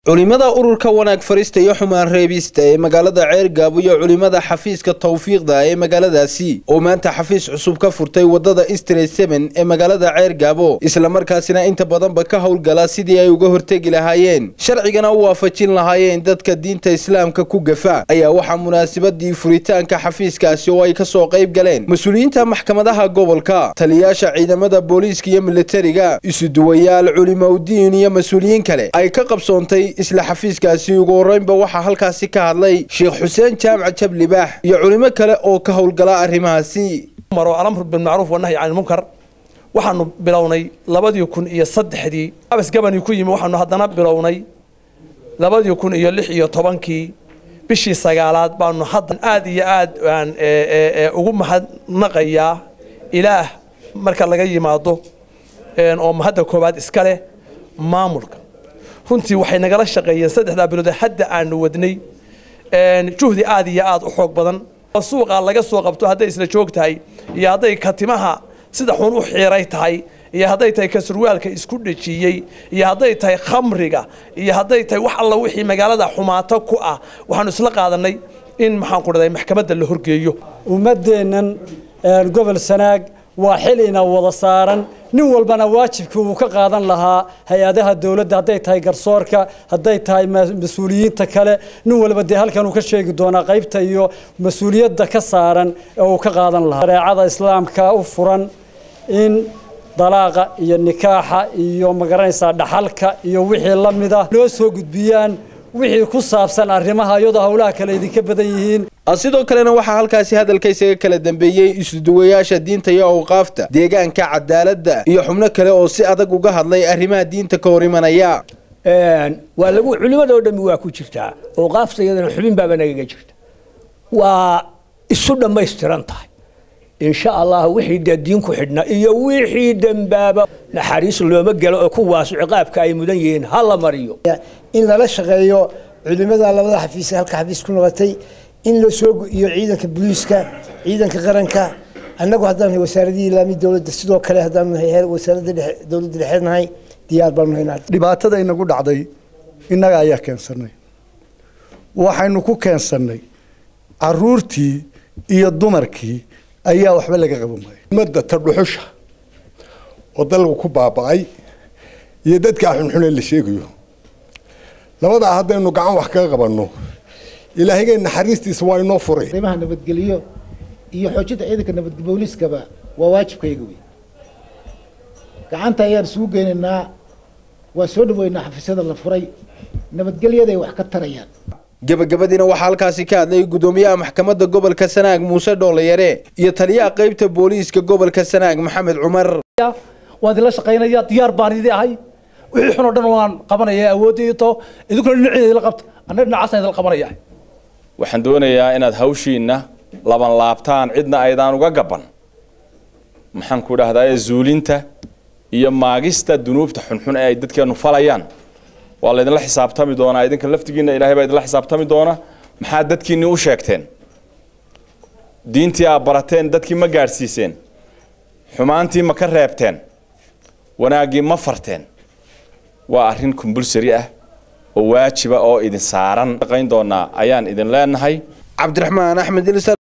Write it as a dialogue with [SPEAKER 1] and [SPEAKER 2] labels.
[SPEAKER 1] culimada ururka wanaag farista iyo xumaan reebista ee magaalada ceergaabo iyo culimada xafiiska tawfiiqda ee magaaladaasi oo maanta xafiis cusub ka furtay wadada istre seben ee magaalada ceergaabo islamarkaasina inta badanba ka howlgala sidii ay uga hortegi lahaayeen sharcigana u waafajin lahaayeen dadka diinta islaamka ku gafa ayaa waxaa munaasabadii furitaanka xafiiskaasi oo ay kasoo qayb galeen mas-uuliyiinta maxkamadaha gobolka taliyaasha ciidamada booliiska iyo militariga isuduwayaal culimaudiin iyo mas-uuliyiin kale ay ka qabsoontay isla xafiiskaasi ugu horreynba waxaa halkaasi ka hadlay sheekh xuseen jaamac jablibaax iyo culimo kale oo ka howlgala arrimahaasi
[SPEAKER 2] maro alamru bilmacruuf wanahyi can ilmunkar waxaanu bilownay labadii kun iyo saddexdii abas gabani ku yimi waxaanu haddana bilownay labadii kun iyo lix iyo tobankii bishii sagaalaad baanu hadda aad iyo aad aan ugu mahadnaqayaa ilaah marka laga yimaado oo mahadda koowaad iska leh maamulka runtii waxay nagala shaqeeyeen saddexdaa bilood hadda aanu wadnay juhdi aad iyo aad u xoog badan suuqa laga soo qabto hadday isla joog tahay iyo hadday katimaha sida xun u xiiray tahay iyo hadday tahay ka surwaalka isku dhejiyey iyo hadday tahay khamriga iyo hadday tahay wax alla wixii magaalada xumaato ku ah waxaanu isla qaadanay in maxaan ku dhahday maxkamadda la horgeeyo
[SPEAKER 3] ummaddeennan gobol sanaag waa xil ina wada saaran nin walbana waajibkii uu ka qaadan lahaa hay-adaha dowladda hadday tahay garsoorka hadday tahay mas-uuliyiinta kale nin walba dee halkan uu ka sheegi doonaa qaybta iyo mas-uuliyadda ka saaran ee uu ka qaadan lahaa shareecada islaamka u furan in dalaaqa iyo nikaaxa iyo magaranaysaa dhaxalka iyo wixii la mid ah loo soo gudbiyaan wixii ku saabsan arrimaha iyadoo howlaha kale idinka badan yihiin
[SPEAKER 1] sidoo kalena waxaa halkaasi hadalka isaga kala dambeeyey isuduwayaasha diinta iyo awqaafta deegaanka cadaaladda iyo xubno kale oo si adag uga hadlay arrimaha diinta ka hor imanaya
[SPEAKER 4] waa lagu culimadoo dhammi waa ku jirtaa awqaafta iyadana xubin baaba nagaga jirta waa isu dhammaystiran tahay insha allah wixii dee diinku xidhna iyo wixii dembaaba naxariis looma gelo oo kuwaas ciqaabka ay mudan yihiin ha la mariyo
[SPEAKER 5] in lala shaqeeyo culimada labada xafiis halka xafiis ku noqotay in la soo iyo ciidanka booliiska ciidanka qaranka annagu haddaan nahay wasaaradii ilaami dowladda sidoo kale haddaan nahay heer wasaaradda dhexe dowladda dhexe nahay diyaar baanu nahay
[SPEAKER 6] dhibaatada inagu dhacday innaga ayaa keensanay waxaynu ku keensannay caruurtii iyo dumarkii ayaa waxba laga qaban waayay
[SPEAKER 7] ummadda tadhuxusha oo dalku ku baaba'ay iyo dadkaa xunxune la sheegayo labadaa haddaynu gacan wax kaga qabanno ilaahayga naxariistiisa waa inoo furay
[SPEAKER 8] arrimaha nabadgelyo iyo xoojinta ciidanka nabadge booliiskaba waa waajibkayga wey gacanta ayaan isugu geynaynaa waa soo dhaweynaa xafiisyada la furay nabadgelyaday wax ka tarayaan
[SPEAKER 1] gebagabadiina waxaa halkaasi ka hadlay gudoomiyaha maxkamadda gobolka sanaag muuse dhoolayare iyo taliyaha qaybta booliiska gobolka sanaag maxamed cumar
[SPEAKER 9] waan idinla shaqaynaya diyaar baan idin ahay wixii xun oo dhan waan qabanaya awoodayto idinkuna dhinaceeda idila qabta anna dhinacaasaan idila qabanaya
[SPEAKER 10] waxaan doonayaa inaad hawshiinna laban laabtaan cidna aydaan uga gaban maxaan ku dhahdaa zuulinta iyo maagista dunuubta xunxun ee ay dadkeenu falayaan waa laydinla xisaabtami doonaa idinka laftigiina ilaahay baa idinla xisaabtami doona maxaad dadkiinni u sheegteen diintii aad barateen dadkii ma gaadhsiiseen xumaantii ma ka reebteen wanaaggii ma farteen waa arrin kumbulsari ah oo waajiba oo idin saaran shaqayn doonaa ayaan idin leenahay
[SPEAKER 1] cabdiraxmaan axmed